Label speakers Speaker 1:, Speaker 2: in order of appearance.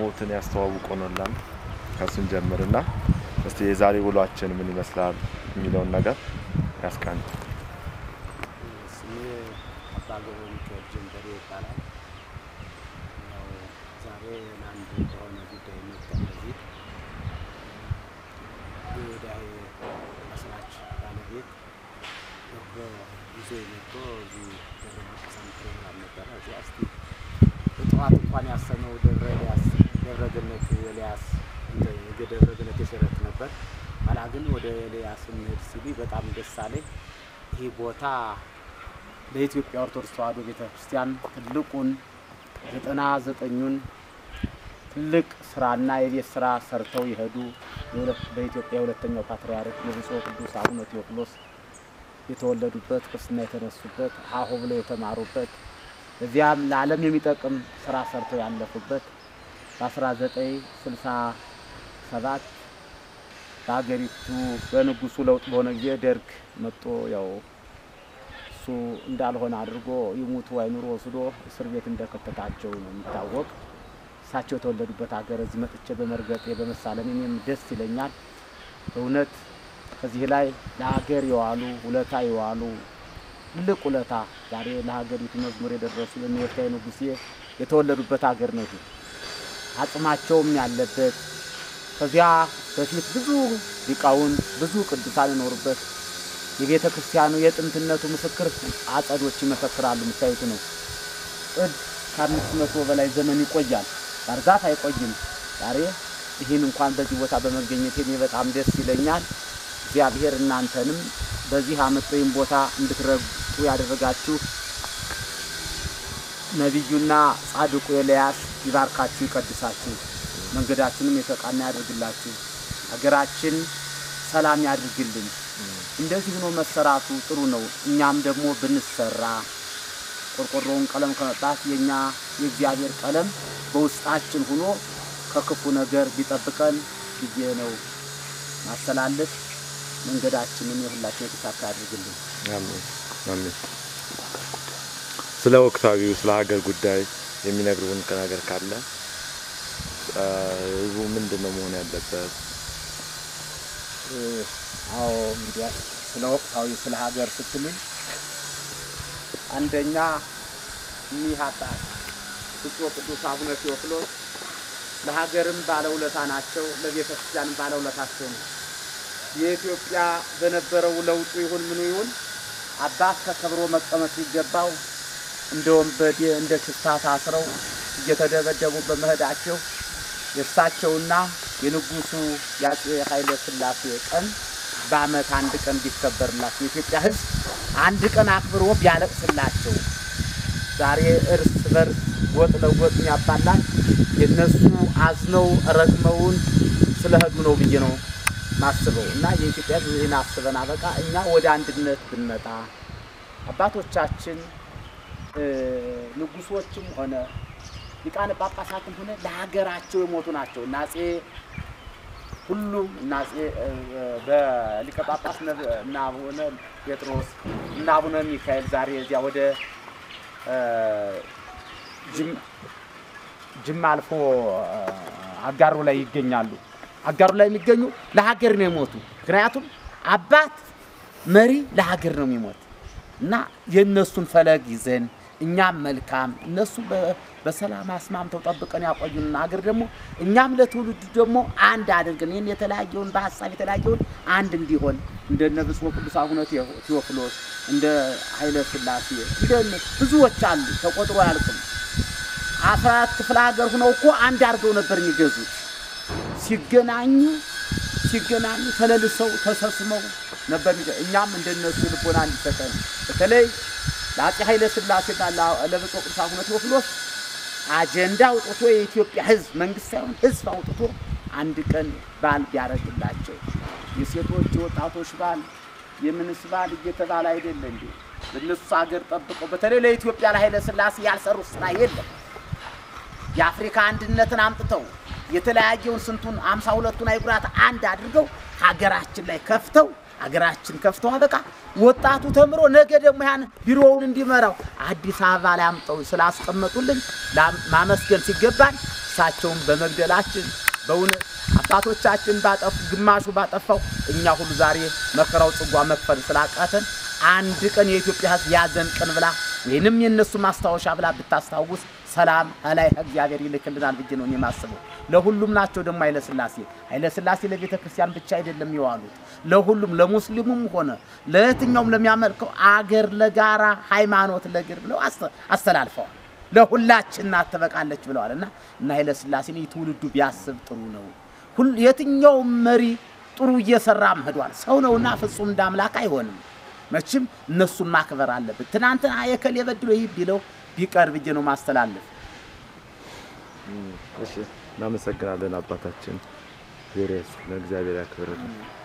Speaker 1: ስሞትን ያስተዋውቁንላል። ከሱን ጀምርና እስቲ የዛሬ ውሏችን ምን ይመስላል የሚለውን ነገር ያስቃኝ።
Speaker 2: ስሜ አባ ገብረ ሚካኤል ጀንበሬ ይባላል። ያው ዛሬ ለአንድ በሆነ ጉዳይ መጥተን እዚህ የዳሄ መስራች ባለቤት በጉዞ መጥቶ እዚህ ደብረ መቅሰም ፕሮግራም ነበረ። እዚያ እስቲ በጠዋት እንኳን ያሰነው ደብረ ኤልያስ ደብረ ገነት ኤልያስ እንትን የደብረ ገነት የሸረት ነበር። ኋላ ግን ወደ ኤልያስ እንሂድ ሲሉ በጣም ደስ አለኝ። ይህ ቦታ ለኢትዮጵያ ኦርቶዶክስ ተዋሕዶ ቤተ ክርስቲያን ትልቁን ዘጠና ዘጠኙን ትልቅ ስራና የቤት ስራ ሰርተው የሄዱ የሁለት- በኢትዮጵያ የሁለተኛው ፓትርያርክ የብፁዕ ቅዱስ አቡነ ቴዎፍሎስ የተወለዱበት ክርስትና የተነሱበት አሁ ብለው የተማሩበት እዚያም ለዓለም የሚጠቅም ስራ ሰርተው ያለፉበት በ1967 በሀገሪቱ በንጉሱ ለውጥ በሆነ ጊዜ ደርግ መጥቶ ያው እሱ እንዳልሆነ አድርጎ ይሙቱ አይኑሩ ወስዶ እስር ቤት እንደከተታቸው ነው የሚታወቅ። እሳቸው የተወለዱበት ሀገር እዚህ መጥቼ በመርገጤ በመሳለም እኔም ደስ ይለኛል። እውነት ከዚህ ላይ ለሀገር የዋሉ ውለታ የዋሉ ትልቅ ውለታ ዛሬ ለሀገሪቱ መዝሙር የደረሱ የኔወታይ ንጉሴ የተወለዱበት ሀገር ነው። ይሄ አጽማቸውም ያለበት ከዚያ በፊት ብዙ ሊቃውንት ብዙ ቅዱሳን የኖሩበት የቤተ ክርስቲያኑ የጥንትነቱ ምስክር አጸዶች ይመሰክራሉ። የምታዩት ነው። ጥድ ከአምስት መቶ በላይ ዘመን ይቆያል። ባርዛፍ አይቆይም። ዛሬ ይህን እንኳን በዚህ ቦታ በመገኘት እኔ በጣም ደስ ይለኛል። እግዚአብሔር እናንተንም በዚህ አመት ወይም ቦታ እንድትረግጡ ያደረጋችሁ ነቢዩና ጻድቁ ኤልያስ ይባርካችሁ፣ ይቀድሳችሁ፣ መንገዳችንም የተቃና ያደርግላችሁ፣ ሀገራችን ሰላም ያድርግልን። እንደዚህ ሆኖ መሰራቱ ጥሩ ነው። እኛም ደግሞ ብንሰራ ቆርቆሮውን ቀለም ከመጣት የኛ የእግዚአብሔር ቀለም በውስጣችን ሆኖ ከክፉ ነገር ቢጠብቀን ብዬ ነው ማስተላለፍ። መንገዳችንን የሁላችን የተሳካ ያድርግልን።
Speaker 1: አሜን አሜን። ስለ ወቅታዊው ስለ ሀገር ጉዳይ የሚነግሩን ነገር ካለ አ፣ ህዝቡ ምንድን ነው መሆን ያለበት?
Speaker 2: አዎ እንግዲህ ስለ ወቅታዊ ስለ ሀገር ስትሉኝ አንደኛ እኒህ አባት ብፁዕ ቅዱስ አቡነ ቴዎፍሎስ ለሀገርም ባለውለታ ናቸው፣ ለቤተ ክርስቲያንም ባለውለታቸው ነው። የኢትዮጵያ በነበረው ለውጡ ይሁን ምኑ ይሁን አባት ተከብሮ መቀመጥ ሲገባው እንደ ወንበዴ እንደ ሽፍታ ታስረው እየተደበደቡ በመሄዳቸው የእሳቸውና የንጉሱ የአፄ ኃይለ ሥላሴ ቀን በዓመት አንድ ቀን ቢከበርላቸው የኢትዮጵያ ሕዝብ አንድ ቀን አክብሮ ቢያለቅስላቸው ዛሬ እርስ በርስ ጎጥ ለጎጥ የሚያባላን የእነሱ አዝነው ረግመውን ስለሄዱ ነው ብዬ ነው ማስበው እና የኢትዮጵያ ሕዝብ ይህን አስበን አበቃ እኛ ወደ አንድነት ብንመጣ አባቶቻችን እ፣ ንጉሶችም ሆነ ሊቃነ ጳጳሳትም ሆነ ለሀገራቸው የሞቱ ናቸው። እና አፄ ሁሉም እና አፄ እ፣ በሊቀ ጳጳስ ነብ- እና አቡነ ጴጥሮስ እና አቡነ ሚካኤል ዛሬ እዚያ ወደ እ፣ ጅም- ጅማ አልፎ እ፣ አጋሮ ላይ ይገኛሉ። አጋሩ ላይ የሚገኙ ለሀገር ነው የሞቱ። ምክንያቱም አባት መሪ ለሀገር ነው የሚሞት እና የእነሱን ፈለግ ይዘን እኛም መልካም እነሱ በ- በሰላም አስማምተው ጠብቀን ያቆዩን ሀገር ደግሞ እኛም ለትውልዱ ደግሞ አንድ አድርገን ይህን የተለያየውን በሀሳብ የተለያየውን አንድ እንዲሆን እንደነ ብፁዕ ቅዱስ አቡነ ቴዎ- ቴዎፍሎስ እንደ ኃይለ ሥላሴ እንደ ብዙዎች አሉ፣ ተቆጥሮ አያልቅም። አስራ አራት ክፍለ ሀገር ሁነው እኮ አንድ አድርገው ነበር የሚገዙት። ሲገናኙ ሲገናኙ ተለልሰው ተሰስመው ነበር የሚገ- እኛም እንደነሱ ልቦና እንዲሰጠን በተለይ ለአፄ ኃይለ ሥላሴና ለ- ለብፁዕ ቅዱስ አቡነ ቴዎፍሎስ አጀንዳ አውጥቶ የኢትዮጵያ ሕዝብ መንግስት ሳይሆን ሕዝብ አውጥቶ አንድ ቀን በዓል ቢያደርግላቸው የሴቶች የወጣቶች በዓል የምንስ በዓል እየተባለ አይደለ እንዴ? ለእነሱ ሀገር ጠብቀው በተለይ ለኢትዮጵያ ለኃይለ ሥላሴ ያልሰሩት ስራ የለም። የአፍሪካ አንድነትን አምጥተው የተለያየውን ስንቱን አምሳ ሁለቱን አይጉራት አንድ አድርገው ሀገራችን ላይ ከፍተው ሀገራችን ከፍተው አበቃ ወጣቱ ተምሮ ነገ ደግሞ ያን ቢሮውን እንዲመራው አዲስ አበባ ላይ አምጠው ስላስቀመጡልን ላ- ማመስገን ሲገባን እሳቸውን በመግደላችን በእውነት አባቶቻችን ባጠፉ ግማሹ ባጠፋው እኛ ሁሉ ዛሬ መከራው ጽዋ መክፈል ስላቃተን አንድ ቀን የኢትዮጵያ ሕዝብ ያዘን ቀን ብላ ወይንም የእነሱ ማስታወሻ ብላ ብታስታውስ ሰላም ከላይ እግዚአብሔር ይልክልናል ብዬ ነው እኔ የማስበው። ለሁሉም ናቸው ደግሞ ኃይለ ሥላሴ ኃይለ ሥላሴ ለቤተ ክርስቲያን ብቻ አይደለም የዋሉት ለሁሉም ለሙስሊሙም ሆነ ለየትኛውም ለሚያመልከው አገር ለጋራ ሃይማኖት ለግር ብለው አስተ- አስተላልፈዋል። ለሁላችን ናት ትበቃለች ብለዋል እና እና ኃይለ ሥላሴን ትውልዱ ቢያስብ ጥሩ ነው። ሁል የትኛውም መሪ ጥሩ እየሰራ ሄዷል። ሰው ነውና ፍጹም እንደ አምላክ አይሆንም። መቼም እነሱን ማክበር አለብን። ትናንትና የከል የበድሎ ይህ ቢለው ቢቀር ብዬ ነው ማስተላለፍ።
Speaker 1: እሺ እናመሰግናለን አባታችን። እግዚአብሔር ያክብርልን።